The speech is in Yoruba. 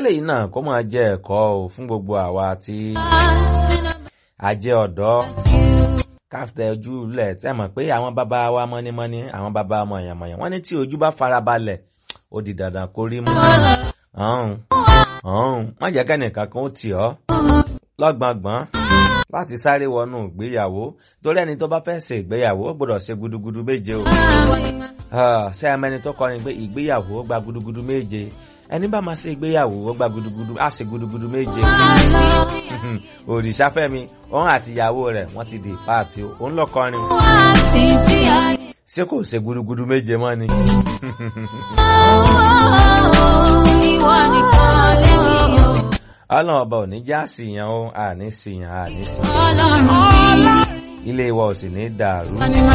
kélé yìí náà kó máa jẹ́ ẹ̀kọ́ o fún gbogbo àwa tí a jẹ́ ọ̀dọ́ káfíńtà ojú lẹ̀ tẹ́ mọ̀ pé àwọn bàbá wa mọ́nímọ́ní àwọn bàbá mọ̀yànmọ̀yàn wọ́n ní tí ojú bá farabalẹ̀ ó di dandan kó rí mú. ọ̀hún ọ̀hún má jẹ́ kẹ́nìkan kan ó tì ọ́ lọ́gbọ̀ngbọ̀n láti sáré wọnú ìgbéyàwó torí ẹni tó bá fẹ́ ṣe ìgbéyàwó ó gbọ́dọ̀ ṣe gudugudu méje o. ṣé ẹ mẹ́ni tó kọrin pé ìgbéyàwó gba gudugudu méje ẹni bá máa ṣe ìgbéyàwó ó gba gudugudu á ṣe gudugudu méje. òrìṣàfẹ́mi òun àti ìyàwó rẹ̀ wọ́n ti di páàtì o òun lọ kọrin. ṣé kò ṣe gudugudu méje mọ́ ni. ọlọ́run ọba ò ní já síyàn o àní síyàn àní síyàn ilé wa ò sì ní dàrú.